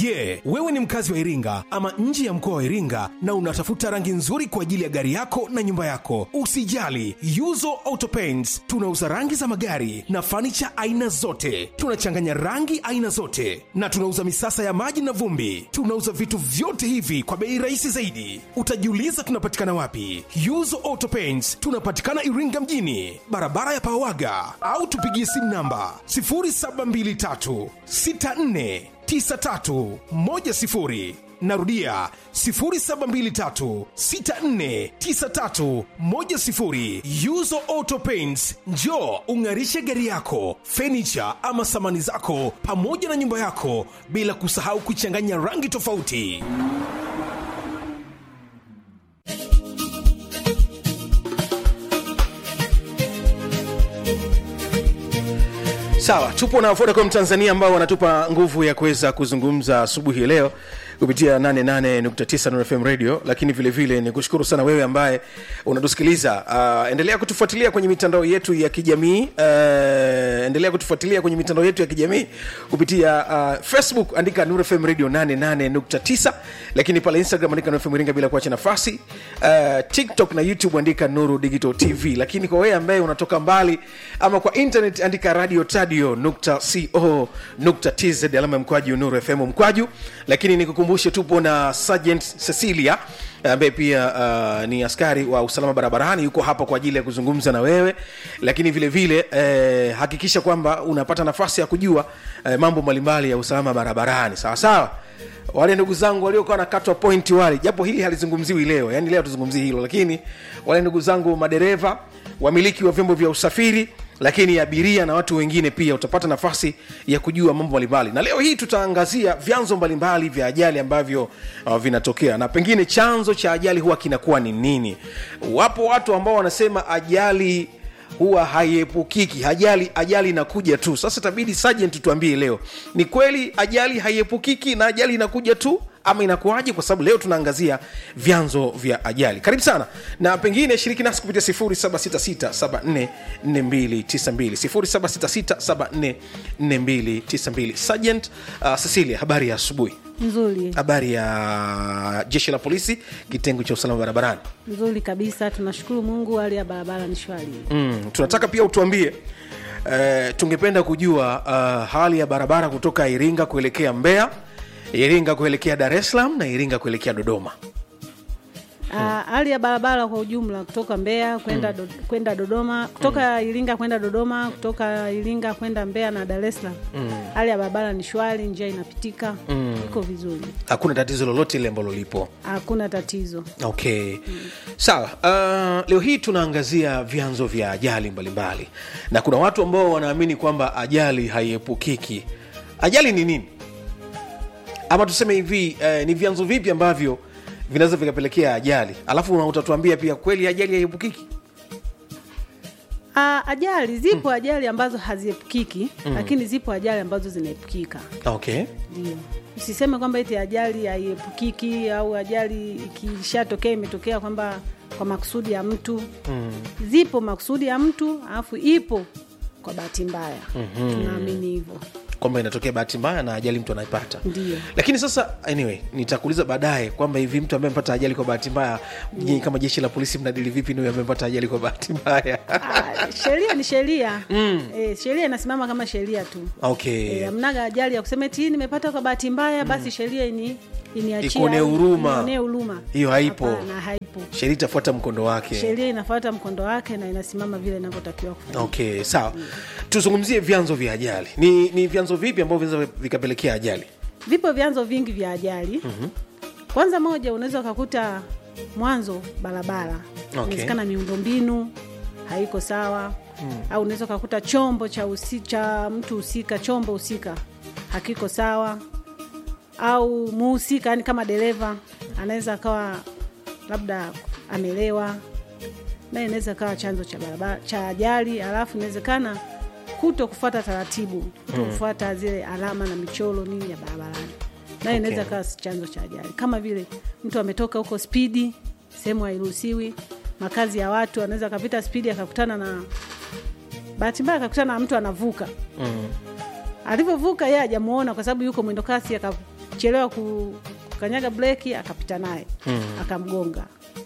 Je, wewe ni mkazi wa Iringa ama nje ya mkoa wa Iringa na unatafuta rangi nzuri kwa ajili ya gari yako na nyumba yako? Usijali, Yuzo Auto Paints tunauza rangi za magari na fanicha aina zote. Tunachanganya rangi aina zote na tunauza misasa ya maji na vumbi. Tunauza vitu vyote hivi kwa bei rahisi zaidi. Utajiuliza tunapatikana wapi? Yuzo Auto Paints tunapatikana Iringa mjini, barabara ya Pawaga, au tupigie simu namba 0723 64 9310 narudia 0723649310 yuzo auto paints njo ung'arishe gari yako fenicha ama samani zako pamoja na nyumba yako bila kusahau kuchanganya rangi tofauti sawa tupo na vodacom tanzania ambao wanatupa nguvu ya kuweza kuzungumza asubuhi ya leo kupitia 88.9 Nuru fm radio lakini vile vile ni kushukuru sana wewe ambaye unatusikiliza uh, endelea kutufuatilia kwenye mitandao yetu ya kijamii uh, endelea kutufuatilia kwenye mitandao yetu ya kijamii kupitia uh, facebook andika Nuru fm radio 88.9 lakini pale instagram andika Nuru fm iringa bila kuacha nafasi uh, tiktok na youtube andika nuru digital tv lakini kwa wewe ambaye unatoka mbali ama kwa internet andika radio tadio nukta co nukta tz alama ya mkwaju nuru fm mkwaju lakini nikukumbushe tupo na sergeant cecilia ambaye pia uh, ni askari wa usalama barabarani yuko hapa kwa ajili ya kuzungumza na wewe lakini vile vile eh, hakikisha kwamba unapata nafasi ya kujua eh, mambo mbalimbali ya usalama barabarani sawa sawa wale ndugu zangu waliokuwa nakatwa pointi wale japo hili halizungumziwi leo yani leo tuzungumzii hilo lakini wale ndugu zangu madereva wamiliki wa vyombo vya usafiri lakini abiria na watu wengine pia utapata nafasi ya kujua mambo mbalimbali na leo hii tutaangazia vyanzo mbalimbali vya ajali ambavyo uh, vinatokea na pengine chanzo cha ajali huwa kinakuwa ni nini wapo watu ambao wanasema ajali huwa haiepukiki ajali ajali inakuja tu sasa tabidi sergeant tuambie leo ni kweli ajali haiepukiki na ajali inakuja tu ama inakuwaje kwa sababu leo tunaangazia vyanzo vya ajali karibu sana na pengine shiriki nasi kupitia 766744292 766744292 sergeant uh, cecilia habari ya asubuhi nzuri habari ya jeshi la polisi kitengo cha usalama barabarani nzuri kabisa tunashukuru mungu hali ya barabara ni shwari mm, tunataka pia utuambie uh, tungependa kujua uh, hali ya barabara kutoka iringa kuelekea mbeya iringa kuelekea dar es salaam na iringa kuelekea dodoma Ah, hali ya barabara kwa ujumla kutoka mbeya kwenda do, kwenda dodoma kutoka iringa kwenda dodoma kutoka iringa kwenda mbeya na dar es salaam hali ya barabara ni shwari njia inapitika iko vizuri hakuna tatizo lolote ile ambalo lipo hakuna tatizo okay sawa uh, leo hii tunaangazia vyanzo vya ajali mbalimbali na kuna watu ambao wanaamini kwamba ajali haiepukiki ajali ni nini ama tuseme hivi eh, ni vyanzo vipi ambavyo vinaweza vikapelekea ajali alafu una- utatuambia pia kweli ajali haiepukiki Ah, ajali zipo ajali ambazo haziepukiki lakini zipo ajali ambazo zinaepukika okay ndio usiseme kwamba eti ajali haiepukiki au ajali ikishatokea imetokea kwamba kwa makusudi ya mtu mm. zipo makusudi ya mtu alafu ipo kwa bahati mbaya mm-hmm. tunaamini hivyo kwamba inatokea bahati mbaya na ajali mtu anaipata Ndiyo. lakini sasa anyway nitakuuliza baadaye kwamba hivi mtu ambaye amepata ajali kwa bahati mbaya nyinyi kama jeshi la polisi mnadili vipi ni huyo amepata ajali kwa bahati mbaya Ah, sheria ni sheria mm. e, sheria inasimama kama sheria tu okay e, amnaga ajali ya kusema eti "Hii nimepata kwa bahati mbaya basi sheria ini iniachie Ikuonee au huruma. inionee huruma Hiyo haipo. Hapana, haipo sheria itafuata mkondo wake sheria inafuata mkondo wake na inasimama vile inavyotakiwa kufanya okay sawa tuzungumzie vyanzo vya ajali ni, ni vyanzo vipi ambavyo vinaweza vikapelekea ajali vipo vyanzo vingi vya ajali mm-hmm. kwanza moja unaweza ukakuta mwanzo barabara Okay. inawezekana miundombinu haiko sawa mm. au unaweza ukakuta chombo cha, usi, cha mtu husika chombo husika hakiko sawa au muhusika yani kama dereva anaweza akawa labda amelewa naye inaweza kawa chanzo cha barabara cha ajali alafu inawezekana kuto kufuata taratibu kuto kufuata zile alama na michoro nini ya barabarani naye inaweza Okay. kawa chanzo cha ajali kama vile mtu ametoka huko spidi sehemu hairuhusiwi makazi ya watu anaweza akapita spidi akakutana na bahati mbaya akakutana na mtu anavuka alivyovuka yeye hajamuona kwa sababu yuko mwendo kasi akachelewa ku- kukanyaga breki akapita naye akamgonga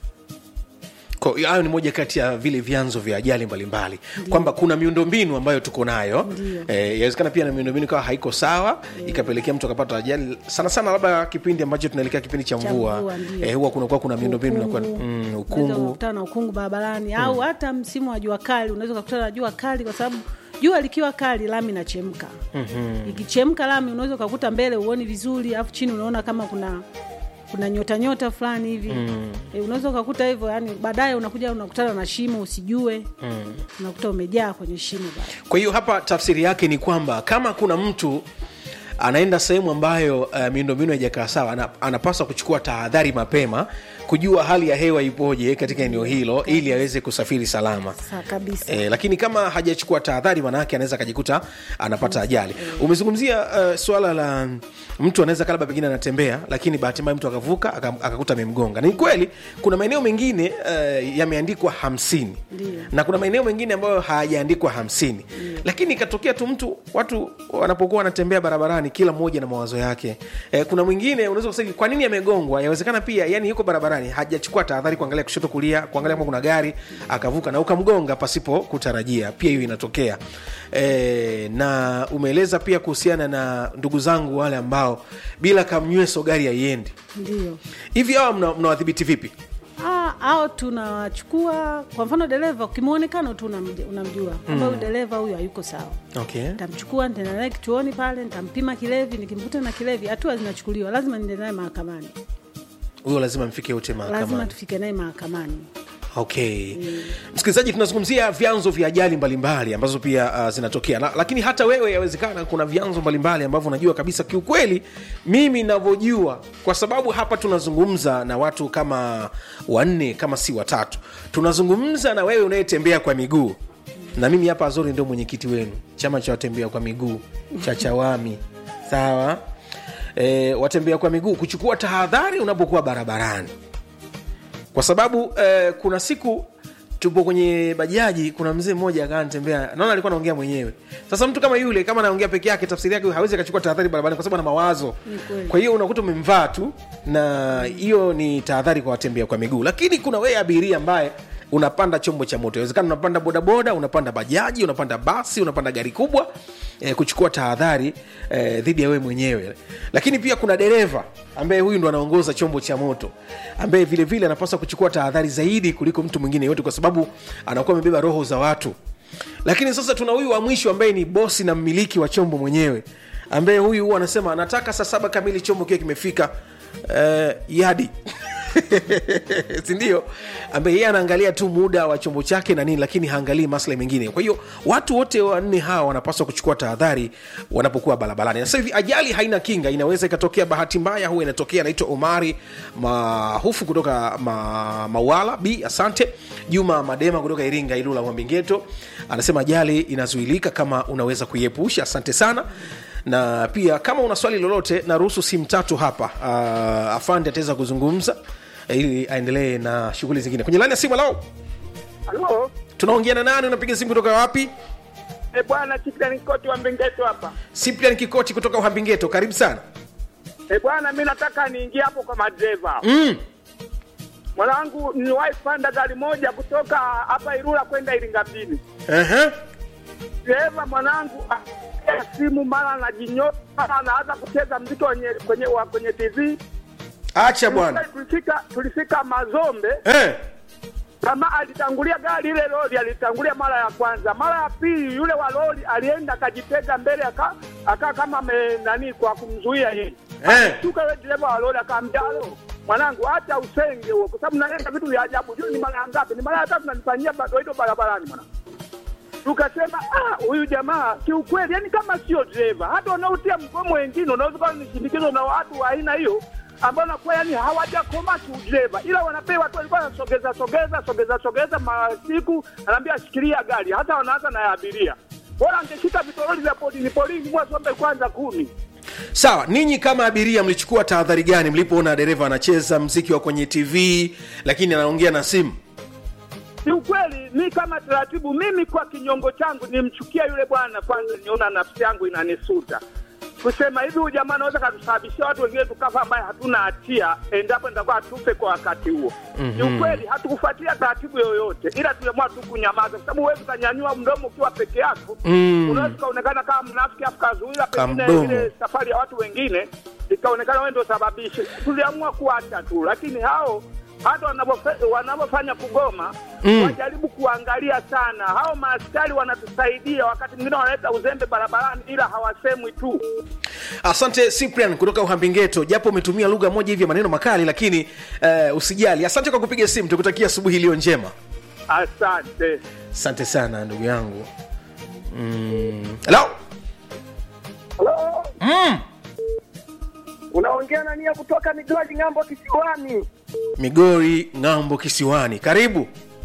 Kwa hiyo hayo ni moja kati ya vile vyanzo vya ajali mbalimbali kwamba kuna miundombinu ambayo tuko nayo Ndiyo. Eh, inawezekana pia na miundombinu ikawa haiko sawa ikapelekea mtu akapata ajali sana sana labda kipindi ambacho tunaelekea kipindi cha Cha mvua mvua, ndiyo. eh, huwa kunakuwa kuna miundombinu inakuwa Ukungu. mm, Unaweza ukungu ukakutana na ukungu barabarani au hata msimu wa jua kali unaweza ukakutana na jua kali kwa sababu jua likiwa kali lami inachemka ikichemka lami unaweza ukakuta mbele uoni vizuri alafu chini unaona kama kuna kuna nyota nyota fulani hivi e, unaweza ukakuta hivyo yani baadaye unakuja unakutana na shimo usijue unakuta umejaa kwenye shimo bado kwa hiyo hapa tafsiri yake ni kwamba kama kuna mtu anaenda sehemu ambayo uh, miundombinu haijakaa sawa ana, anapaswa kuchukua tahadhari mapema kujua hali ya hewa ipoje katika eneo hilo ili aweze kusafiri salama Sa kabisa E, lakini kama hajachukua tahadhari maanaake anaweza akajikuta anapata ajali umezungumzia uh, swala la mm, mtu anaweza kalaba pengine anatembea lakini bahati mbaya mtu akavuka aka- akakuta amemgonga ni kweli kuna maeneo mengine uh, yameandikwa hamsini Ndiyo. na kuna maeneo mengine ambayo hayajaandikwa hamsini lakini ikatokea tu mtu watu wanapokuwa wanatembea barabarani kila mmoja na mawazo yake e, kuna mwingine unaweza kusema kwa nini amegongwa yawezekana pia yani yuko barabarani hajachukua tahadhari kuangalia kushoto kulia kuangalia kama kuna gari akavuka na ukamgonga pasipo kutarajia pia hiyo inatokea e, na umeeleza pia kuhusiana na ndugu zangu wale ambao bila kamnyweso gari haiendi ndio hivi hawa mna- mnawadhibiti vipi Ah, au tunawachukua kwa mfano dereva kimwonekano tu unamj- unamjua kwamba huyu dereva huyu hayuko sawa okay. nitamchukua nitaenda naye kituoni pale nitampima kilevi nikimkuta na kilevi hatua zinachukuliwa lazima niende naye mahakamani huyo lazima mfike wote lazima mahakamani tufike naye mahakamani okay msikilizaji tunazungumzia vyanzo vya ajali mbalimbali ambazo pia uh, zinatokea La, lakini hata wewe yawezekana kuna vyanzo mbalimbali ambavyo unajua kabisa kiukweli mimi navyojua kwa sababu hapa tunazungumza na watu kama wanne kama si watatu tunazungumza na wewe unayetembea kwa miguu na mimi hapa azori ndio mwenyekiti wenu chama cha watembea kwa miguu cha chawami sawa e, watembea kwa miguu kuchukua tahadhari unapokuwa barabarani kwa sababu eh, kuna siku tupo kwenye bajaji kuna mzee mmoja akaa nitembea naona alikuwa anaongea mwenyewe sasa mtu kama yule kama anaongea peke yake tafsiri yake hawezi akachukua tahadhari barabarani kwa sababu ana mawazo Ni kweli. kwa hiyo unakuta umemvaa tu na hiyo ni tahadhari kwa watembea kwa miguu lakini kuna wewe abiria ambaye unapanda chombo cha moto inawezekana unapanda bodaboda unapanda bajaji unapanda basi unapanda gari kubwa eh, kuchukua tahadhari eh, dhidi ya wewe mwenyewe lakini pia kuna dereva ambaye huyu ndo anaongoza chombo cha moto ambaye vile vile anapaswa kuchukua tahadhari zaidi kuliko mtu mwingine yote kwa sababu anakuwa amebeba roho za watu lakini sasa tuna huyu wa mwisho ambaye ni bosi na mmiliki wa chombo mwenyewe ambaye huyu huwa anasema anataka saa saba kamili chombo kiwe kimefika uh, yadi sindio ambaye yeye anaangalia tu muda wa chombo chake na nini lakini haangalii maslahi mengine kwa hiyo watu wote wanne hawa wanapaswa kuchukua tahadhari wanapokuwa barabarani na sasa hivi ajali haina kinga inaweza ikatokea bahati mbaya huwa inatokea anaitwa omari mahufu kutoka ma, mawala b asante juma madema kutoka iringa ilula mwambingeto anasema ajali inazuilika kama unaweza kuiepusha asante sana na pia kama una swali lolote naruhusu simu tatu hapa uh, afande ataweza kuzungumza eh, ili aendelee na shughuli zingine kwenye lani ya simu lao Halo, tunaongea na nani unapiga simu kutoka wapi e bwana Chikitan Koti wa Mbengeto hapa. siprian kikoti kutoka uhambingeto karibu sana E bwana, mi nataka niingie hapo kwa madereva. mm. Mwanangu, niliwahi kupanda gari moja kutoka hapa Ilula kwenda Iringa mjini. uh-huh. Dereva mwanangu apokea simu, mara anajinyoa, mara anaanza kucheza mziki kwenye kwenye wa kwenye TV. acha bwana Tulifika tulifika Mazombe, eh. kama alitangulia gari ile lori, alitangulia mara ya kwanza. Mara ya pili, yule wa lori alienda akajitega mbele, aka aka kama ame nani kwa kumzuia yeye Eh. Shuka yule dereva wa lori akamwambia, "Alo, mwanangu, acha usenge huo, kwa sababu naenda vitu vya ajabu. Juu ni mara ngapi? Ni mara ya tatu nanifanyia bado hilo barabarani mwanangu." Tukasema ah, huyu jamaa kiukweli, yani kama sio dereva, hata wanaotia mgomo wengine unaweza kuwa ni shinikizo na watu wa aina hiyo ambao nakuwa yani hawajakoma kiudereva, ila wanapewa tu, walikuwa wanasogeza sogeza sogeza sogeza masiku, anaambia shikilia gari, hata wanaanza na ya abiria. Bora angeshika vitoroli vya polini polini, mwasombe kwanza kumi sawa ninyi kama abiria mlichukua tahadhari gani mlipoona dereva anacheza mziki wa kwenye tv lakini anaongea na simu kiukweli mi kama taratibu mimi kwa kinyongo changu nimchukia yule bwana kwanza niona nafsi yangu inanisuta kusema hivi huyu jamaa anaweza katusababishia watu wengine tukafa ambaye hatuna hatia endapo nitakuwa tufe kwa wakati huo Mhm. kiukweli hatukufuatilia taratibu yoyote ila tuliamua tu kunyamaza kwa sababu huwezi ukanyanyua mdomo ukiwa peke yako Mm. unaweza ukaonekana kama mnafiki afu kazuia pengine Kamdomo. ile safari ya watu wengine ikaonekana wewe ndio sababishi tuliamua kuacha tu lakini hao hata wanavyofe- wanavyofanya kugoma Mm. wajaribu kuangalia sana hao maaskari wanatusaidia wakati mwingine wanaleta uzembe barabarani ila hawasemwi tu asante cyprian kutoka uhambingeto japo umetumia lugha moja hivi ya maneno makali lakini uh, usijali asante kwa kupiga simu tukutakia asubuhi iliyo njema asante asante sana ndugu yangu Mm. hello Halo, mm. unaongea na nia kutoka Migori ng'ambo kisiwani. migori ng'ambo kisiwani karibu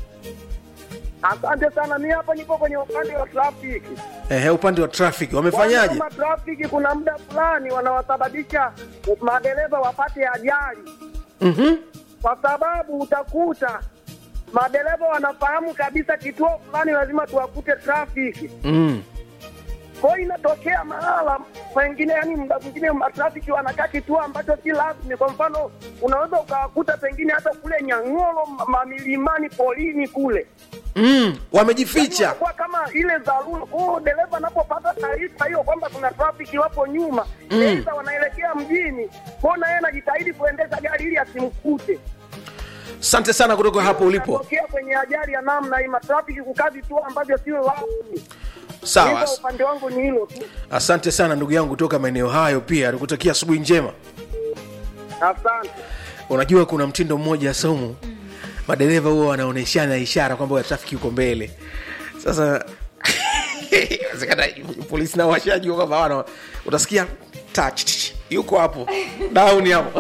Asante sana, mi hapa nipo kwenye upande wa trafiki. Ehe, upande wa traffic wamefanyaje Kama trafiki, kuna muda fulani wanawasababisha madereva wapate ajali, Mhm. kwa sababu utakuta madereva wanafahamu kabisa kituo fulani lazima tuwakute trafiki. Mm. Kwa hiyo inatokea mahala pengine, yani muda mwingine matrafiki wanakaa kituo ambacho si rasmi. Kwa mfano, unaweza ukawakuta pengine hata kule Nyang'oro, ma- mamilimani, polini kule Mm. wamejificha kwa kama ile dharura. Kwa hiyo dereva anapopata taarifa hiyo kwamba kuna trafiki wapo nyuma, Mm. aidha wanaelekea mjini, kwa na yeye anajitahidi kuendesha gari ili asimkute. asante sana kutoka hapo ulipo Inatokea kwenye ajali ya namna hii, matrafiki kukaa vituo ambavyo sio rasmi. sawa Hivyo upande wangu ni hilo tu. asante sana ndugu yangu kutoka maeneo hayo pia nikutakia asubuhi njema Asante. unajua kuna mtindo mmoja saumu madereva huwa wanaonyeshana ishara kwamba trafiki yuko mbele sasa inawezekana polisi nao washajua kwamba wana utasikia touch yuko hapo down hapo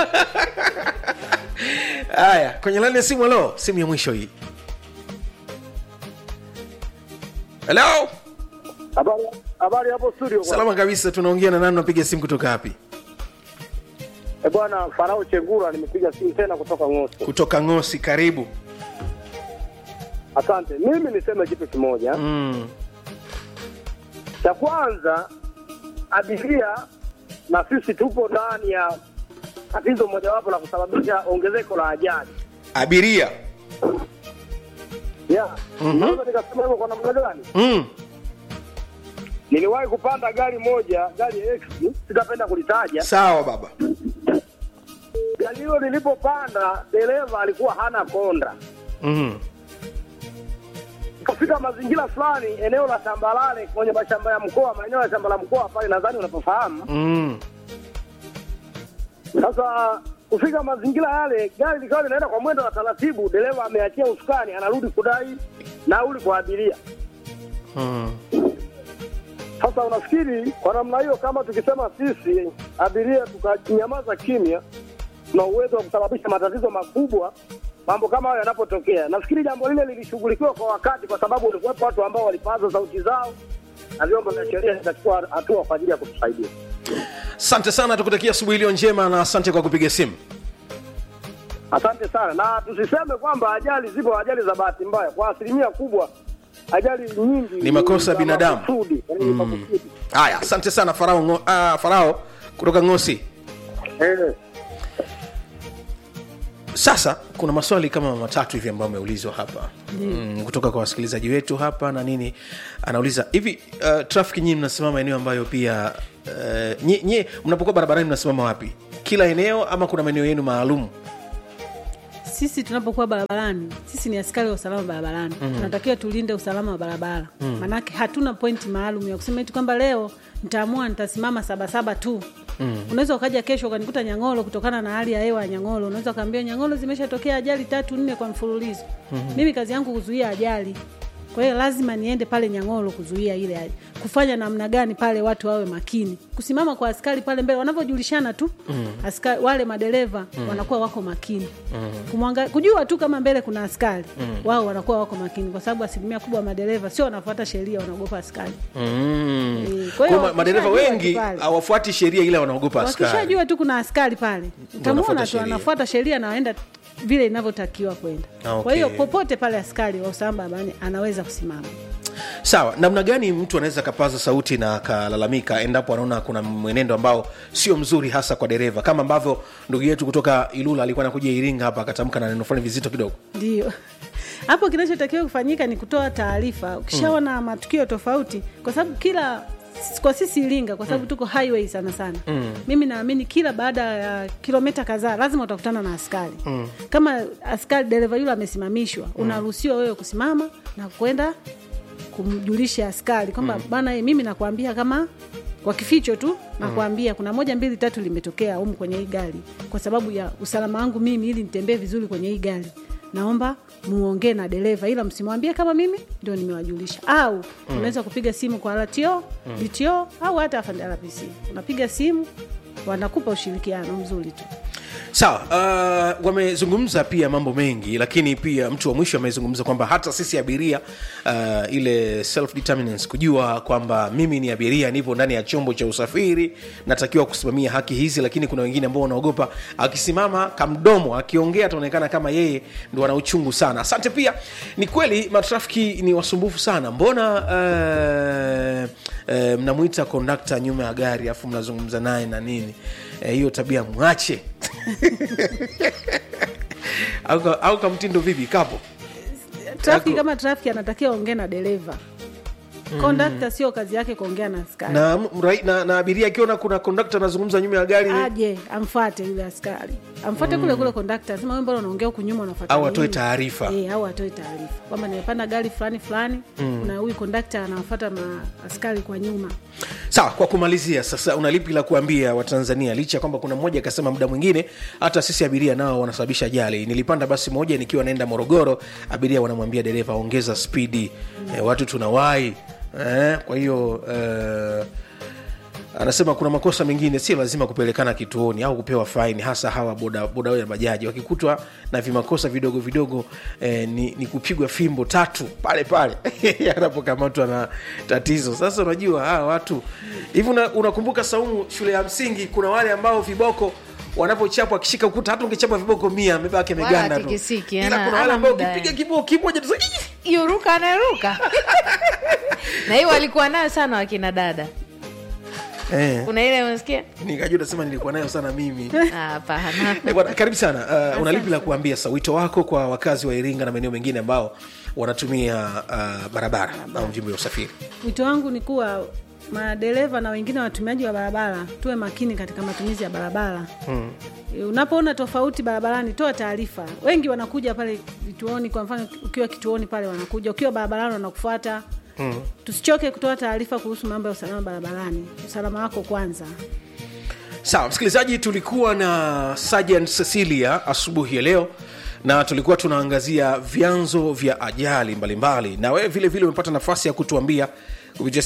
haya kwenye lani ya simu halo simu ya mwisho hii halo Habari habari hapo studio bwana. salama kabisa tunaongea na nani napiga simu kutoka wapi Eh, bwana Farao Chengura nimepiga simu tena kutoka Ngosi. kutoka ngosi karibu Asante. Mimi niseme kitu kimoja. mm. Cha kwanza abiria na sisi tupo ndani ya tatizo mojawapo la kusababisha ongezeko la ajali. abiria Yeah. Mhm. Naweza nikasema hivyo kwa namna gani? mm. Niliwahi kupanda gari moja, gari X, sitapenda kulitaja. sawa baba Gari hilo nilipopanda, dereva alikuwa hana konda. mm. Ikafika mazingira fulani, eneo la Tambalale kwenye mashamba ya mkoa, maeneo ya shamba la mkoa pale, nadhani unapofahamu. Mm. Sasa kufika mazingira yale, gari likawa linaenda kwa mwendo wa taratibu, dereva ameachia usukani, anarudi kudai nauli kwa abiria. Mm. Sasa unafikiri kwa namna hiyo, kama tukisema sisi abiria tukanyamaza kimya, tuna uwezo wa kusababisha matatizo makubwa mambo kama hayo yanapotokea. Nafikiri jambo lile lilishughulikiwa kwa wakati, kwa sababu walikuwepo watu ambao walipaza sauti zao na vyombo vya sheria vitachukua hatua kwa ajili ya kutusaidia. asante sana tukutakia asubuhi iliyo njema na asante kwa kupiga simu Asante sana, na tusiseme kwamba ajali zipo, ajali za bahati mbaya. Kwa asilimia kubwa ajali nyingi Ni makosa ya za binadamu. makusudi, yaani ni makusudi. haya asante sana farao, ngo, uh, farao kutoka ngosi Eh. sasa kuna maswali kama matatu hivi ambayo ameulizwa hapa mm, kutoka kwa wasikilizaji wetu hapa na nini anauliza hivi uh, trafiki nyinyi mnasimama eneo ambayo pia uh, nye, nye mnapokuwa barabarani mnasimama wapi kila eneo ama kuna maeneo yenu maalum sisi tunapokuwa barabarani sisi ni askari wa usalama barabarani mm. tunatakiwa tulinde usalama wa barabara mm. manake hatuna pointi maalum ya kusema eti kwamba leo nitaamua nitasimama sabasaba tu mm. unaweza ukaja kesho ukanikuta nyang'olo kutokana na hali ya hewa ya nyang'olo unaweza ukaambia nyang'olo zimeshatokea ajali tatu nne kwa mfululizo mm-hmm. mimi kazi yangu kuzuia ajali kwa hiyo lazima niende pale nyang'oro kuzuia ile hali kufanya namna gani pale watu wawe makini kusimama kwa askari pale mbele wanavyojulishana tu mm. askari, wale madereva mm. wanakuwa wako makini mm. Kumwanga, kujua tu kama mbele kuna askari mm. wao wanakuwa wako makini kwa sababu asilimia kubwa ya madereva sio wanafuata sheria wanaogopa askari mm. Eh, kwa hiyo Kwa ma- madereva wakishajua wengi tu pale. hawafuati sheria ila wanaogopa askari wakishajua tu kuna askari pale Wanafuata utamwona tu sheria. anafuata sheria na waenda vile inavyotakiwa kwenda Ah, okay. kwa hiyo popote pale askari wa usalama barabarani anaweza kusimama sawa namna gani mtu anaweza akapaza sauti na akalalamika endapo anaona kuna mwenendo ambao sio mzuri hasa kwa dereva kama ambavyo ndugu yetu kutoka ilula alikuwa anakuja iringa hapa akatamka na neno fulani vizito kidogo ndio hapo kinachotakiwa kufanyika ni kutoa taarifa ukishaona matukio tofauti kwa sababu kila kwa sisi iringa kwa sababu tuko highway sana sana mm. mimi naamini kila baada ya kilomita kadhaa lazima utakutana na askari mm. kama askari dereva yule amesimamishwa unaruhusiwa wewe kusimama na kwenda kumjulisha askari kwamba mm. bana mimi nakwambia kama kwa kificho tu nakwambia kuna moja mbili tatu limetokea humu kwenye hii gari kwa sababu ya usalama wangu mimi ili nitembee vizuri kwenye hii gari naomba muongee na dereva ila msimwambie kama mimi ndio nimewajulisha au mm. unaweza kupiga simu kwa RTO, mm. DTO au hata afande RPC unapiga simu wanakupa ushirikiano mzuri tu sawa uh, wamezungumza pia mambo mengi lakini pia mtu wa mwisho amezungumza kwamba hata sisi abiria uh, ile self determinance kujua kwamba mimi ni abiria nipo ndani ya chombo cha usafiri natakiwa kusimamia haki hizi lakini kuna wengine ambao wanaogopa akisimama kamdomo akiongea ataonekana kama yeye ndo ana uchungu sana asante pia ni kweli matrafiki ni wasumbufu sana mbona uh, uh, mnamwita kondakta nyuma ya gari afu mnazungumza naye na nini Eh, hiyo tabia mwache au, ka- au kamtindo vipi kapo trafiki Yako- kama trafiki anatakiwa ongee na dereva kondakta sio kazi yake kuongea na askari na, mrai- na, na abiria akiona kuna kondakta anazungumza nyuma ya gari aje amfuate yule askari amfuate kule kule kondakta asema wewe mbona unaongea huku nyuma unafuata Au atoe nini?" taarifa. eh, au atoe taarifa kwamba nimepanda gari fulani fulani na huyu kondakta anawafuata maaskari kwa nyuma sawa kwa kumalizia sasa una lipi la kuambia watanzania licha ya kwamba kuna mmoja akasema muda mwingine hata sisi abiria nao wanasababisha ajali nilipanda basi moja nikiwa naenda morogoro abiria wanamwambia dereva ongeza spidi eh, watu tunawahi eh, kwa hiyo eh, anasema kuna makosa mengine si lazima kupelekana kituoni au kupewa faini hasa hawa boda boda ya bajaji wakikutwa na vimakosa vidogo vidogo eh, ni, ni kupigwa fimbo tatu pale pale anapokamatwa na tatizo sasa unajua hawa watu hivi una- unakumbuka saumu shule ya msingi kuna wale ambao viboko wanapochapwa akishika ukuta hata ungechapa viboko mia amebaki Wala ameganda tu hatikisiki, ila ana- kuna wale ana ambao muda, ukipiga eh. kiboko kimoja tu yuruka anayeruka na hiyo walikuwa nayo sana wakina dada eh, kuna ile unasikia nikajua utasema nilikuwa nayo sana mimi Ah, hapana Eh, bwana, karibu sana uh, una lipi la kuambia sa wito wako kwa wakazi wa iringa na maeneo mengine ambao wanatumia uh, barabara au vyombo vya usafiri wito wangu ni kuwa madereva na wengine watumiaji wa barabara tuwe makini katika matumizi ya barabara hmm. unapoona tofauti barabarani toa taarifa wengi wanakuja pale vituoni kwa mfano ukiwa kituoni pale wanakuja ukiwa barabarani wanakufuata hmm. tusichoke kutoa taarifa kuhusu mambo ya usalama barabarani usalama wako kwanza sawa msikilizaji tulikuwa na sergeant cecilia asubuhi ya leo na tulikuwa tunaangazia vyanzo vya ajali mbalimbali na wewe vile vile umepata nafasi ya kutuambia kupitia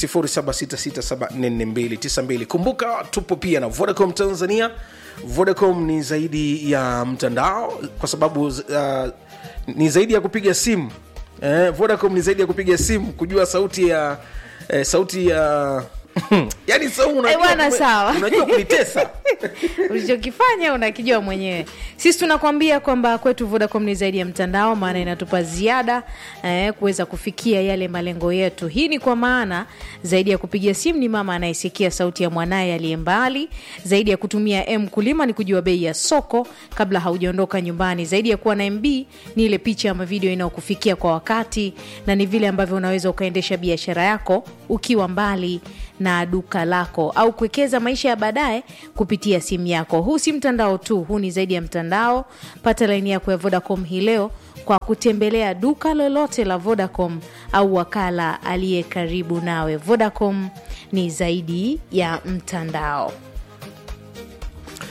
0766744292 kumbuka tupo pia na vodacom tanzania vodacom ni zaidi ya mtandao kwa sababu uh, ni zaidi ya kupiga simu eh, vodacom ni zaidi ya kupiga simu kujua sauti ya eh, sauti ya yani saumu unajua, bwana, kume- sawa. unajua kunitesa ulichokifanya unakijua mwenyewe sisi tunakwambia kwamba kwetu vodacom ni zaidi ya mtandao maana inatupa ziada eh, kuweza kufikia yale malengo yetu hii ni kwa maana zaidi ya kupiga simu ni mama anayesikia sauti ya mwanaye aliye mbali zaidi ya kutumia m kulima ni kujua bei ya soko kabla haujaondoka nyumbani zaidi ya kuwa na mb ni ile picha ama video inayokufikia kwa wakati na ni vile ambavyo unaweza ukaendesha biashara yako ukiwa mbali na duka lako au kuwekeza maisha ya baadaye kupitia simu yako huu si mtandao tu huu ni zaidi ya mtandao pata laini yako ya vodacom hii leo kwa kutembelea duka lolote la vodacom au wakala aliye karibu nawe vodacom ni zaidi ya mtandao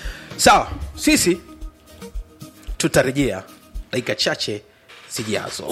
sawa sisi tutarejea dakika chache zijazo